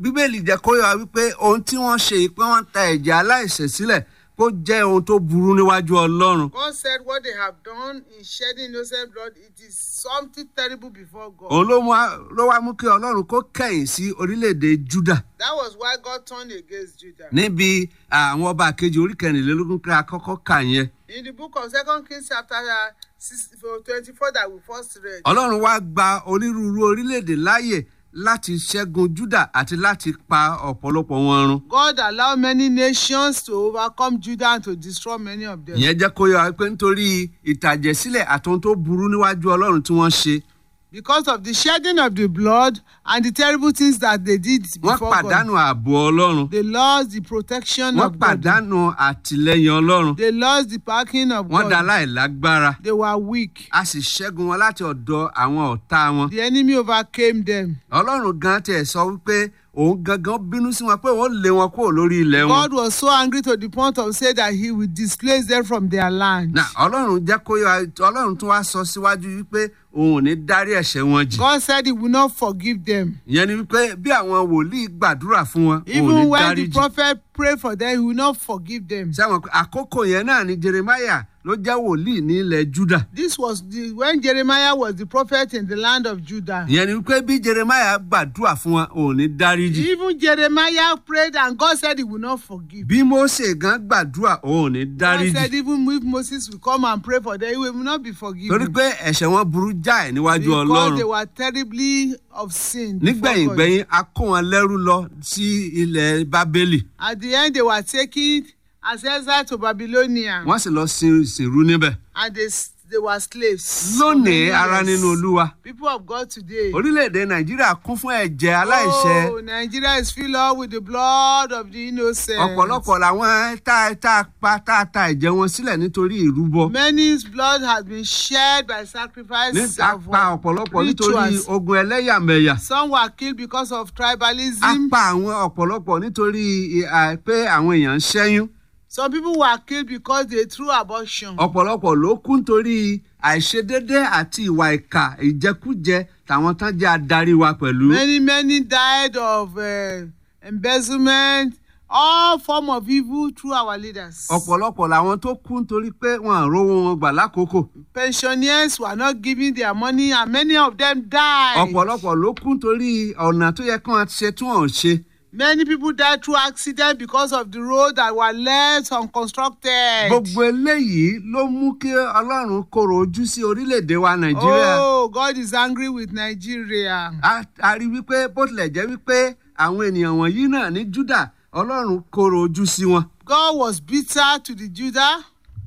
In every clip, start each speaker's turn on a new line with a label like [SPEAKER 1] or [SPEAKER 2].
[SPEAKER 1] bíbélì jẹ́ kó yọ wípé ohun tí wọ́n ṣe yìí pé wọ́n ta ẹ̀jẹ̀ aláìṣẹ̀ sílẹ̀ kó jẹ́ ohun tó burú níwájú ọlọ́run.
[SPEAKER 2] God said what they have done in shedding innocent blood, it is something terrible before God.
[SPEAKER 1] òun ló mú wá- ló wá mú kí ọlọ́run kó kẹ̀yìn sí orílẹ̀-èdè juda
[SPEAKER 2] That was why God turned against Judah.
[SPEAKER 1] níbi àwọn ọba kejì orí kẹrìnlélógún kí a kọ́kọ́ kà yẹn.
[SPEAKER 2] In the book of Second Kings chapter uh, six- for 24 that we first read,
[SPEAKER 1] ọlọ́run wá gba onírúurú orílẹ̀-èdè láàyè láti ṣẹ́gun juda àti láti pa ọ̀pọ̀lọpọ̀ wọn run.
[SPEAKER 2] God allowed many nations to overcome Judah and to destroy many of them.
[SPEAKER 1] ìyẹn jẹ́ kó yọ wá pé nítorí ìtàjẹ̀sílẹ̀ àtohun tó burú níwájú ọlọ́run tí wọ́n ṣe
[SPEAKER 2] Because of the shedding of the blood and the terrible things that they did
[SPEAKER 1] wọ́n
[SPEAKER 2] before
[SPEAKER 1] pàdánù
[SPEAKER 2] God,
[SPEAKER 1] ààbò ọlọ́run
[SPEAKER 2] they lost the protection
[SPEAKER 1] wọ́n
[SPEAKER 2] of God.
[SPEAKER 1] pàdánù àtìlẹ́yìn ọlọ́run
[SPEAKER 2] They lost the backing of
[SPEAKER 1] wọ́n dá
[SPEAKER 2] God.
[SPEAKER 1] láìlágbára
[SPEAKER 2] They were weak.
[SPEAKER 1] a sì ṣẹ́gun wọn láti ọ̀dọ̀ àwọn ọ̀tá wọn.
[SPEAKER 2] The enemy overcame them.
[SPEAKER 1] ọlọ́run gan tiẹ̀ sọ wípé òun gangan bínú sí wọn pé òun lé wọn kúrò lórí ilẹ̀ wọn.
[SPEAKER 2] God was so angry to the point of saying that he will displace them from their land.
[SPEAKER 1] na ọlọ́run jẹ́ kó yọ ọlọ́run tún wá sọ síwájú wípé òun ò ní dárí ẹ̀ṣẹ̀ wọn jì.
[SPEAKER 2] God said he will not forgive them.
[SPEAKER 1] ìyẹn ni wípé bí àwọn wòlíì gbàdúrà fún wọn òun ò
[SPEAKER 2] Even
[SPEAKER 1] ní
[SPEAKER 2] when
[SPEAKER 1] dárí
[SPEAKER 2] the
[SPEAKER 1] jì.
[SPEAKER 2] prophet prayed for them, he will not forgive them.
[SPEAKER 1] sẹ́wọ̀n pé àkókò yẹn náà ni jeremiah ló jẹ́ wòlíì ní ilẹ̀ juda.
[SPEAKER 2] This was the, when Jeremiah was the prophet in the land of Judah.
[SPEAKER 1] ìyẹn ni wípé bí jeremiah gbàdúrà fún wọn òun ò ní dárí jì.
[SPEAKER 2] Even Jeremiah prayed and God said he will not forgive.
[SPEAKER 1] bí mose gan gbàdúrà òun ò ní dárí
[SPEAKER 2] God said
[SPEAKER 1] jì.
[SPEAKER 2] even if Moses will come and pray for them, he will not be
[SPEAKER 1] torí
[SPEAKER 2] forgiven.
[SPEAKER 1] pé ẹ̀ṣẹ̀ wọn burú jáì níwájú
[SPEAKER 2] Because
[SPEAKER 1] ọlọ́run.
[SPEAKER 2] they were terribly obscene. before
[SPEAKER 1] nígbẹ̀yìn
[SPEAKER 2] God.
[SPEAKER 1] gbẹ̀yìn a kó wọn lẹ́rú lọ sí ilẹ̀ bábélì
[SPEAKER 2] At the end, they were taken as exile to Babylonia.
[SPEAKER 1] wọ́n sì lọ sin ìsìnrú níbẹ̀.
[SPEAKER 2] and they, s- they were slaves. for
[SPEAKER 1] lónìí
[SPEAKER 2] many
[SPEAKER 1] ara
[SPEAKER 2] years.
[SPEAKER 1] nínú olúwa
[SPEAKER 2] People of God today.
[SPEAKER 1] orílẹ̀-èdè nàìjíríà kún fún ẹ̀jẹ̀ aláìṣẹ̀
[SPEAKER 2] Oh, Nigeria is filled up with the blood of the innocent.
[SPEAKER 1] ọ̀pọ̀lọpọ̀ làwọn tá tá a pa tá a ta ẹ̀jẹ̀ wọn sílẹ̀ nítorí ìrúbọ
[SPEAKER 2] Many's blood has been shed by sacrifice
[SPEAKER 1] ní a
[SPEAKER 2] of
[SPEAKER 1] pa ọ̀pọ̀lọpọ̀ nítorí
[SPEAKER 2] rituals.
[SPEAKER 1] ogun ẹlẹ́yàmẹ̀yà
[SPEAKER 2] Some were killed because of
[SPEAKER 1] a
[SPEAKER 2] tribalism.
[SPEAKER 1] pa àwọn ọ̀pọ̀lọpọ̀ nítorí à, pé àwọn èèyàn ń ṣẹ́yún
[SPEAKER 2] Some people were killed because they threw abortion.
[SPEAKER 1] ọ̀pọ̀lọpọ̀ ló kú nítorí àìṣedédé àti ìwà ìkà ìjẹkújẹ tàwọn tán jẹ́ adarí wa pẹ̀lú.
[SPEAKER 2] Many, many died of uh, embezzlement, all form of evil through our leaders.
[SPEAKER 1] ọ̀pọ̀lọpọ̀ làwọn tó kú nítorí pé wọn à rówó wọn gbà lákòókò.
[SPEAKER 2] Pensioners were not giving their money and many of them died.
[SPEAKER 1] ọ̀pọ̀lọpọ̀ ló kú nítorí ọ̀nà tó yẹ kí wọ́n ṣe tí wọ́n ò ṣe.
[SPEAKER 2] Many people died through accident because of the road that were left unconstructed.
[SPEAKER 1] gbogbo eléyìí ló mú kí ọlọ́run kóró ojú sí orílẹ̀-èdè wa nàìjíríà.
[SPEAKER 2] Oh, God is angry with Nigeria.
[SPEAKER 1] a a rí wípé bó tilẹ̀ jẹ́ wípé àwọn ènìyàn wọ̀nyí náà ní júdà ọlọ́run kóró ojú sí wọn.
[SPEAKER 2] God was bitter to the Judah.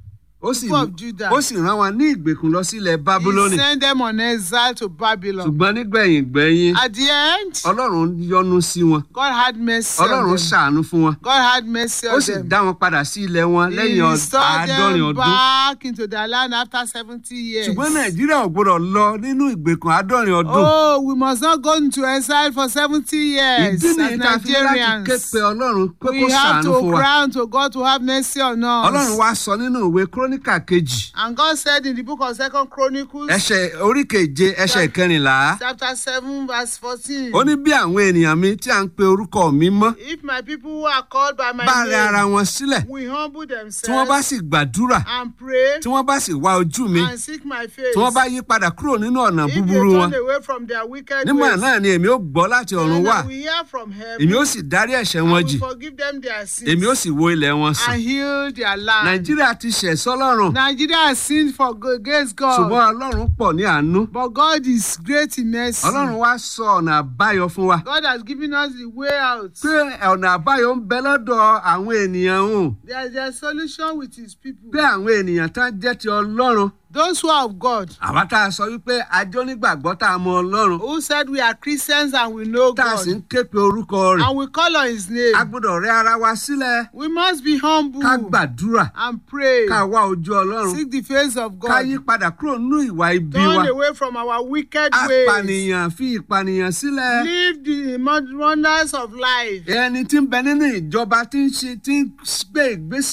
[SPEAKER 1] ó sì
[SPEAKER 2] People of Judah.
[SPEAKER 1] ó sì rán wọn ní ìgbèkùn lọ sílẹ̀ bábúlónì.
[SPEAKER 2] He sent them on exile to Babylon.
[SPEAKER 1] ṣùgbọ́n nígbẹ̀yìn gbẹ̀yìn
[SPEAKER 2] At the end,
[SPEAKER 1] ọlọ́run yọ́nú sí wọn.
[SPEAKER 2] God had mercy on
[SPEAKER 1] ọlọ́run
[SPEAKER 2] them.
[SPEAKER 1] ṣàánú fún wọn.
[SPEAKER 2] God had mercy
[SPEAKER 1] ó
[SPEAKER 2] on
[SPEAKER 1] sì
[SPEAKER 2] them.
[SPEAKER 1] dá wọn padà sí ilẹ̀ wọn
[SPEAKER 2] He
[SPEAKER 1] lẹ́yìn ọd-
[SPEAKER 2] restored
[SPEAKER 1] àádọ́rin
[SPEAKER 2] them
[SPEAKER 1] ọdún.
[SPEAKER 2] back into their land after seventy years.
[SPEAKER 1] ṣùgbọ́n nàìjíríà ò gbọ́dọ̀ lọ nínú ìgbèkùn àádọ́rin ọdún.
[SPEAKER 2] Oh, we must not go into exile for seventy years
[SPEAKER 1] ìdí
[SPEAKER 2] as
[SPEAKER 1] nìyí tá a fi ní láti ké
[SPEAKER 2] Nigerians.
[SPEAKER 1] pe ọlọ́run pé kó
[SPEAKER 2] We have
[SPEAKER 1] ṣàánú
[SPEAKER 2] to
[SPEAKER 1] fún wa.
[SPEAKER 2] cry unto God to have mercy on us.
[SPEAKER 1] ọlọ́run wá sọ nínú ìwé kúrónìkà kejì
[SPEAKER 2] And God said in the book of Second Chronicles,
[SPEAKER 1] ẹsẹ̀ orí keje ẹsẹ̀ kẹrìnlá
[SPEAKER 2] chapter seven, verse fourteen.
[SPEAKER 1] ó ní bí àwọn ènìyàn mi tí à ń pe orúkọ mi mọ́
[SPEAKER 2] If my people who are called by my
[SPEAKER 1] bá rẹ ara
[SPEAKER 2] name
[SPEAKER 1] wọn sílẹ̀
[SPEAKER 2] will humble
[SPEAKER 1] tí wọ́n bá
[SPEAKER 2] themselves
[SPEAKER 1] sì gbàdúrà
[SPEAKER 2] and pray
[SPEAKER 1] tí wọ́n bá sì wá ojú mi
[SPEAKER 2] and seek my face,
[SPEAKER 1] tí wọ́n bá yí padà kúrò nínú ọ̀nà
[SPEAKER 2] if they
[SPEAKER 1] búburú wọn
[SPEAKER 2] turn away from their wicked
[SPEAKER 1] nígbà
[SPEAKER 2] ways,
[SPEAKER 1] náà ni èmi ó gbọ́ láti ọ̀run
[SPEAKER 2] then
[SPEAKER 1] wá
[SPEAKER 2] I will hear from heaven
[SPEAKER 1] èmi ó sì dárí ẹ̀ṣẹ̀
[SPEAKER 2] and
[SPEAKER 1] wọn
[SPEAKER 2] will
[SPEAKER 1] jì
[SPEAKER 2] forgive them their sins
[SPEAKER 1] èmi ó sì wo ilẹ̀ wọn sàn
[SPEAKER 2] and heal their land.
[SPEAKER 1] nàìjíríà ti ṣẹ̀ sọ́lọ́run
[SPEAKER 2] Nigeria has sinned for go- against God,
[SPEAKER 1] ṣùgbọ́n ọlọ́run pọ̀ ní àánú
[SPEAKER 2] but God is great in mercy.
[SPEAKER 1] ọlọ́run wá sọ ọ̀nà àbáyọ fún wa
[SPEAKER 2] God has given us the way out.
[SPEAKER 1] pé ọ̀nà àbáyọ ń bẹ lọ́dọ̀ àwọn ènìyàn hùn
[SPEAKER 2] There is a solution with his people.
[SPEAKER 1] pé àwọn ènìyàn tá jẹ́ ti ọlọ́run
[SPEAKER 2] Those who are of God,
[SPEAKER 1] àwa tá a sọ wípé ajọ́ nígbàgbọ́ tá a mọ ọlọ́run
[SPEAKER 2] who said we are Christians and we know
[SPEAKER 1] tá a
[SPEAKER 2] God,
[SPEAKER 1] sì ń ké pe orúkọ rẹ̀
[SPEAKER 2] and we call on his name.
[SPEAKER 1] a gbọ́dọ̀ rẹ ara wa sílẹ̀
[SPEAKER 2] We must be humble
[SPEAKER 1] ká gbàdúrà
[SPEAKER 2] and pray.
[SPEAKER 1] ká wá ojú ọlọ́run
[SPEAKER 2] Seek the face of
[SPEAKER 1] ká yí
[SPEAKER 2] God.
[SPEAKER 1] padà kúrò nínú ìwà ibi wa
[SPEAKER 2] Turn away from our wicked ways.
[SPEAKER 1] apànìyàn fi ìpànìyàn sílẹ̀
[SPEAKER 2] Live the mon- wonders of life.
[SPEAKER 1] ẹni tí ń bẹ nínú ìjọba tí ń ṣe tí ń gbé ìgbésẹ̀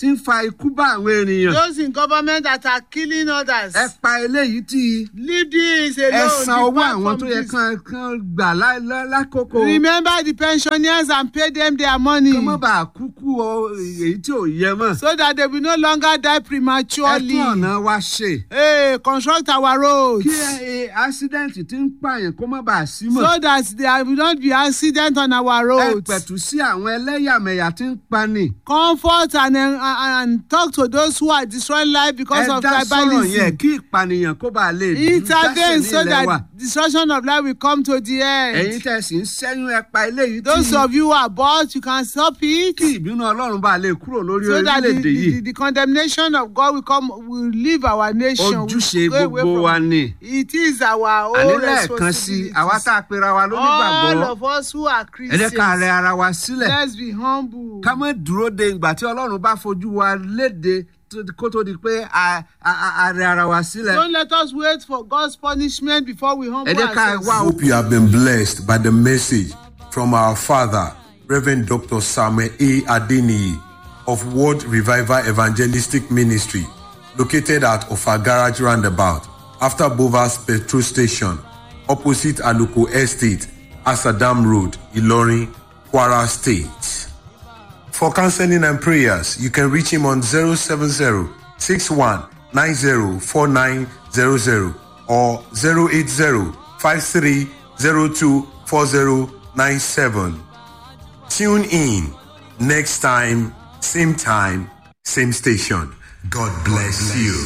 [SPEAKER 1] tí ń fa ikú bá àwọn ènìyàn
[SPEAKER 2] those in government that are killing others.
[SPEAKER 1] ẹ pa eléyìí tí
[SPEAKER 2] leave this
[SPEAKER 1] ẹ
[SPEAKER 2] alone.
[SPEAKER 1] san owó
[SPEAKER 2] depart
[SPEAKER 1] àwọn
[SPEAKER 2] from
[SPEAKER 1] tó yẹ
[SPEAKER 2] this.
[SPEAKER 1] kán kán gbà lá- lá- lákòókò
[SPEAKER 2] remember the pensioners and pay them their money.
[SPEAKER 1] kó má bàa kúkú o èyí tí ò yẹ mọ́
[SPEAKER 2] so that they will no longer die
[SPEAKER 1] ẹ
[SPEAKER 2] prematurely.
[SPEAKER 1] tún ọ̀nà wa ṣe
[SPEAKER 2] hey construct our roads.
[SPEAKER 1] kí ẹ- ẹ accident tí ń pààyàn kó má bàa sí mọ́
[SPEAKER 2] so that there will not be accident on our
[SPEAKER 1] ẹ
[SPEAKER 2] roads.
[SPEAKER 1] pẹ̀tù sí àwọn ẹlẹ́yàmẹ̀yà tí ń pani
[SPEAKER 2] comfort and, uh, and talk to those who are destroying life because
[SPEAKER 1] ẹ
[SPEAKER 2] of
[SPEAKER 1] dá sọ̀rọ̀ yẹn
[SPEAKER 2] tribalism.
[SPEAKER 1] kí ìpànìyàn kó bàa lè
[SPEAKER 2] intervene so
[SPEAKER 1] ilẹ̀ wa
[SPEAKER 2] that destruction of life will come to the
[SPEAKER 1] ẹ̀yin
[SPEAKER 2] end.
[SPEAKER 1] tẹ̀ sí ń sẹ́yún ẹ pa eléyìí
[SPEAKER 2] those
[SPEAKER 1] tí
[SPEAKER 2] of you who are bought you can stop it.
[SPEAKER 1] kí ìbínú ọlọ́run bá lè kúrò lórí
[SPEAKER 2] so that the,
[SPEAKER 1] orílẹ̀-èdè
[SPEAKER 2] the,
[SPEAKER 1] yìí
[SPEAKER 2] the, the condemnation of God will come will leave our nation. will
[SPEAKER 1] ojúṣe
[SPEAKER 2] go away
[SPEAKER 1] gbogbo
[SPEAKER 2] from-
[SPEAKER 1] wa ni
[SPEAKER 2] It is our
[SPEAKER 1] àní
[SPEAKER 2] own
[SPEAKER 1] lẹ́ẹ̀kan sí àwa
[SPEAKER 2] responsibility.
[SPEAKER 1] tá a pera wa
[SPEAKER 2] All
[SPEAKER 1] lónígbàgbọ́
[SPEAKER 2] of us who are
[SPEAKER 1] ẹ jẹ́ ká rẹ
[SPEAKER 2] Christians,
[SPEAKER 1] ara wa sílẹ̀
[SPEAKER 2] let's be humble.
[SPEAKER 1] ká má dúró de ìgbà tí ọlọ́run bá fojú wa léde tó- kó tó di pé a a- a rẹ ara wa sílẹ̀
[SPEAKER 2] Don't let us wait for God's punishment before we humble
[SPEAKER 1] ẹ jẹ́ ká
[SPEAKER 2] ourselves.
[SPEAKER 1] wá
[SPEAKER 3] hope you have been blessed by the message from our father, Reverend Dr. Samuel A. Adeniyi of World Revival Evangelistic Ministry, located at Ofa Garage Roundabout, after Bovas Petrol Station, opposite Aluko Estate, Asadam Road, Ilorin, Kwara State. For counseling and prayers, you can reach him on 070 61 90 4900 or 080 5302 4097. Tune in next time, same time, same station. God bless you.